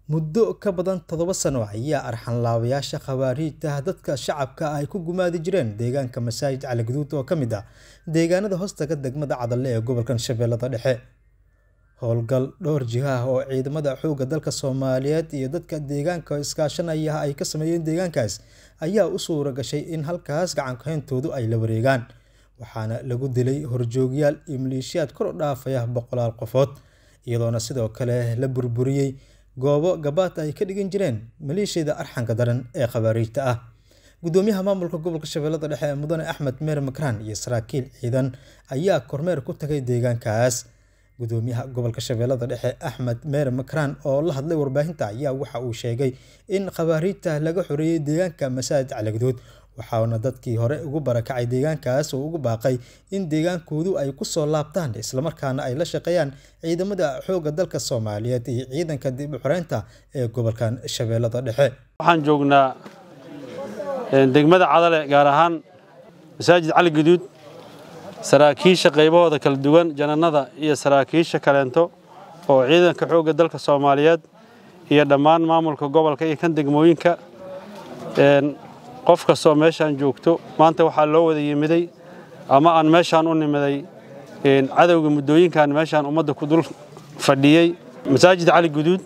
Muddo ka badan toddoba sano ayaa arxan-laawayaasha khawaariijta dadka shacabka ah ay ku gumaadi jireen deegaanka Masaajid Cali Gaduud oo ka mid ah deegaanada hoostaga degmada Cadalle ee gobolka Shabeellada Dhexe. Howlgal dhowr jiha ah oo ciidamada xoogga dalka Soomaaliyeed iyo dadka deegaanka oo iskaashanaya ay ka sameeyeen deegaankaas ayaa u suura gashay in halkaas gacan ku hayntoodu ay la wareegaan, waxaana lagu dilay horjoogyaal iyo maleeshiyaad kor u dhaafaya boqolaal qofood, iyadoona sidoo kale la burburiyay goobo gabaad ay ka dhigan jireen maleeshiyada arxanka daran ee khawaariijta ah. Gudoomiyaha maamulka gobolka Shabeellada Dhexe Mudane Axmed Meere Makraan iyo saraakiil ciidan ayaa kormeer ku tagay deegaankaas. Gudoomiyaha gobolka Shabeellada Dhexe Axmed Meere Makraan oo la hadlay warbaahinta ayaa waxa uu sheegay in khawaariijta laga xoreeyay deegaanka Masaajid Cali Gaduud, waxaana dadkii hore ugu barakacay deegaankaas uu ugu baaqay in deegaankoodu ay ku soo laabtaan isla markaana ay la shaqeeyaan ciidamada xoogga dalka Soomaaliyeed iyo ciidanka dib u xoreynta ee gobolkan Shabeellada Dhexe. waxaan joognaa degmada Cadale gaar ahaan Masaajid Cali Gaduud saraakiisha qaybahooda kala duwan jananada iyo saraakiisha kaleento oo ciidanka xoogga dalka Soomaaliyeed iyo dhammaan maamulka gobolka iyo kan degmooyinka qof kastoo meeshaan joogto maanta waxaa loo wada yimiday ama aan meeshaan u nimiday cadowga muddooyinkan meeshaan ummadda ku dul fadhiyey masaajid cali guduud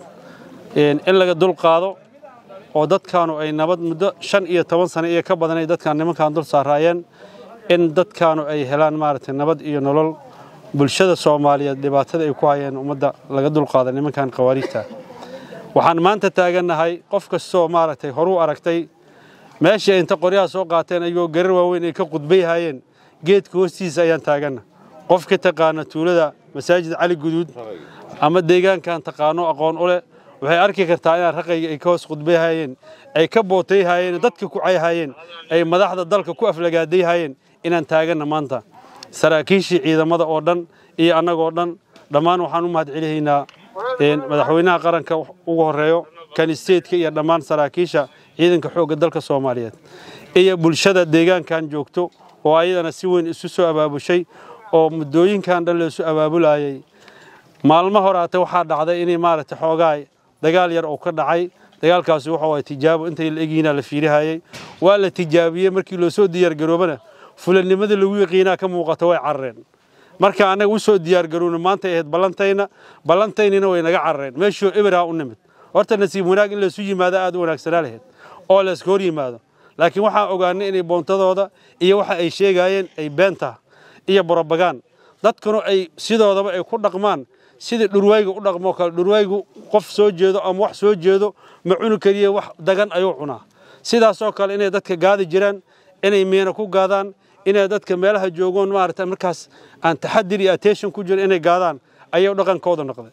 in laga dul qaado oo dadkaanu ay nabad muddo shan iyo toban sano iyo ka badan ay dadkaan nimankaan dul saaraayeen in dadkaanu ay helaan maaragtay nabad iyo nolol bulshada soomaaliyeed dhibaatada ay ku hayeen ummadda laga dul qaada nimankan khawaariijta waxaan maanta taagannahay qof kastoo maaragtay horuu aragtay meeshii ay inta qoryaha soo qaateen ayagoo garar waaweyn ay ka qudbayhaayeen geedka hoostiisa ayaan taaganna qofka taqaana tuulada masaajid cali guduud ama deegaankan taqaano aqoon u leh waxay arki kartaa inaan raqayga ay ka hoos qudbayhaayeen ay ka bootayhaayeen dadka ku cayhaayeen ay madaxda dalka ku aflagaadayhaayeen inaan taaganna maanta saraakiishii ciidamada oo dhan iyo annagoo dhan dhammaan waxaan u mahadcelihaynaa madaxweynaha qaranka ugu horeeyo kan isteedka iyo dhammaan saraakiisha ciidanka xoogga dalka Soomaaliyeed iyo bulshada deegaankan joogto oo ayadana si weyn isu soo abaabushay oo muddooyinkan dhan la isu abaabulayay maalmo horaate waxaa dhacday inay maaragtay xoogaa dagaal yar oo ka dhacay dagaalkaasi waxa waa tijaabo intay la egiina la fiirihayay waa la tijaabiyey markii loo soo diyaar garoobana fulanimadii lagu yaqiinaa ka muuqata way carreen marka annaga u soo diyaar garoowna maanta ahayd ballantayna ballantaynina way naga carreen meeshii eberaa u nimid horta nasiib wanaag in laysu yimaado aad u wanaagsanaa lahayd oo layska hor yimaado laakiin waxaan ogaanay inay boontadooda iyo waxa ay sheegaayeen ay beenta iyo borobagaan dadkuna ay sidoodaba ay ku dhaqmaan sidii dhurwayga u dhaqmoo kale dhurwaygu qof soo jeedo ama wax soo jeedo ma cuni kariye wax dagan ayuu cunaa sidaasoo kale inay dadka gaadi jiraan inay miina ku gaadaan inay dadka meelaha joogoon maaragta markaas aan taxadir iyo attention ku jiro inay gaadaan ayuu dhaqankooda noqday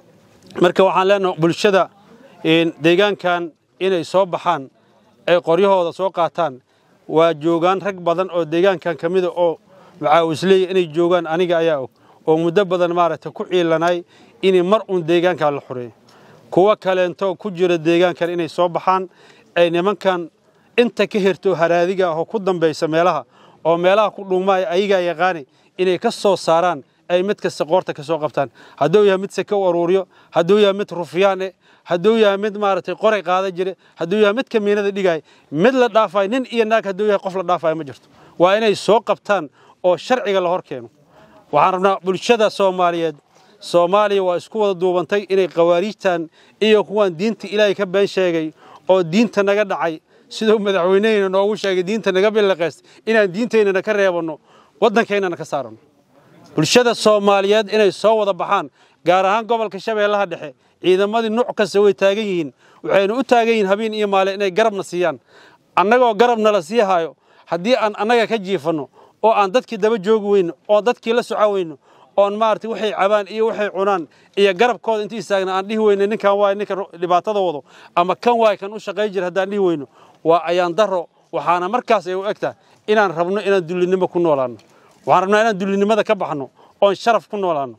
marka waxaan leenahay bulshada deegaankan inay soo baxaan ay qoryahooda soo qaataan waa joogaan rag badan oo deegaankan ka mida oo macaawisleeya inay joogaan aniga ayaa og oo muddo badan maaragtay ku ciilanay inay mar uun deegaankan la xoreeyo kuwa kaleento ku jira deegaankan inay soo baxaan ay nimankan inta ka herto haraadiga ah oo ku dambaysa meelaha oo meelaha ku dhuumaaya ayagaa yaqaani inay ka soo saaraan ay mid kasta qoorta ka soo qabtaan hadduu yahay mid seke u aruuriyo hadduu yahay mid rufyaan eh hadduu yahay mid maaragtay qoray qaada jire hadduu yahay mid kamiinada dhigaya mid la dhaafayo nin iyo naag hadduu yahay qof la dhaafayo ma jirto waa inay soo qabtaan oo sharciga la hor keeno waxaan rabnaa bulshada soomaaliyeed soomaaliya waa isku wada duubantay inay khawaariijtan iyo kuwaan diinta ilaahay ka been sheegay oo diinta naga dhacay siduu madaxweyneheyna noogu sheegay diinta naga bilaqaystay inaan diinteynana ka reebanno waddankeynana ka saaranno bulshada soomaaliyeed inay soo wada baxaan gaar ahaan gobolka shabeellaha dhexe ciidamadii nuuc kasta way taagan yihiin waxaynu u taagan yihiin habeen iyo maalin inay garabna siiyaan annagoo garabna la sii hayo haddii aan annaga ka jiifanno oo aan dadkii daba joogi weyno oo dadkii la soco weyno oon maaragtay waxay cabaan iyo waxay cunaan iyo garabkooda intii istaagna aan dhihi weyno ninkan waay ninka dhibaatada wado ama kan waay kan u shaqayn jira haddaan dhihi weyno waa ayaan daro waxaana markaas ay u egtaa inaan rabno inaan dullinimo ku noolaanno waxaan rabnaa inaan dullinimada ka baxno oon sharaf ku noolaanno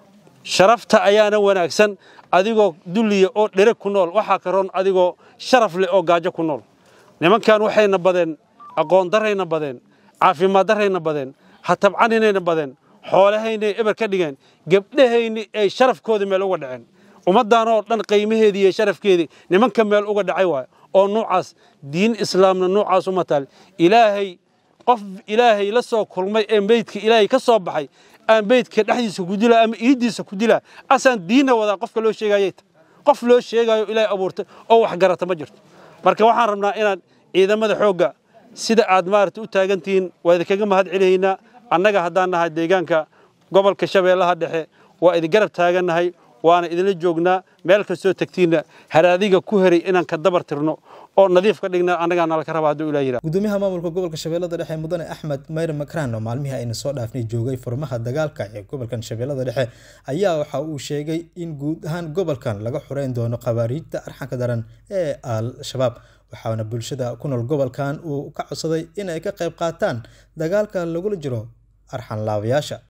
sharafta ayaana wanaagsan adigoo dulliya oo dhere ku nool waxaa ka roon adigoo sharaf leh oo gaajo ku nool nimankan waxayna badeen aqoon darayna badeen caafimaad darayna badeen hatabcaninayna badeen xoolahaynay eber ka dhigeen gabdhahayni ay sharafkooda meel uga dhaceen ummaddan oo dhan qiimaheedii iyo sharafkeedii nimanka meel uga dhacay waayo oo nuucaas diin islaamna nuucaas uma taal ilaahay qof ilaahay la soo kulmay ee meydka ilaahay ka soo baxay aan meydka dhexdiisa ku dilaa ama iiddiisa ku dilaa asaan diinna wadaa qofka loo sheegayay qof loo sheegayo ilaahay abuurtay oo wax garata ma jirto marka waxaan rabnaa inaad ciidamada xoogga sida aad maarata u taagantihiin waa idinkaga mahad celihaynaa annaga haddaan nahay deegaanka gobolka shabeellaha dhexe waa idin garab taagannahay waana idinla joognaa meel kastoo tegtiinna haraadiga ku heray inaan ka dabar tirno oo nadiif ka dhigna annagaa nalaka raba hadduu ilaa yidhaha gudoomiyaha maamulka gobolka shabeellada dhexe mudane axmed mayr makraan oo maalmihii ayna soo dhaafnay joogay furmaha dagaalka ee gobolkan shabeellada dhexe ayaa waxa uu sheegay in guud ahaan gobolkan laga xureyn doono khawaariijta arxanka daran ee al-shabaab waxaana bulshada ku nool gobolkan uu ka codsaday in ay ka qayb qaataan dagaalka lagula jiro arxan laabayaasha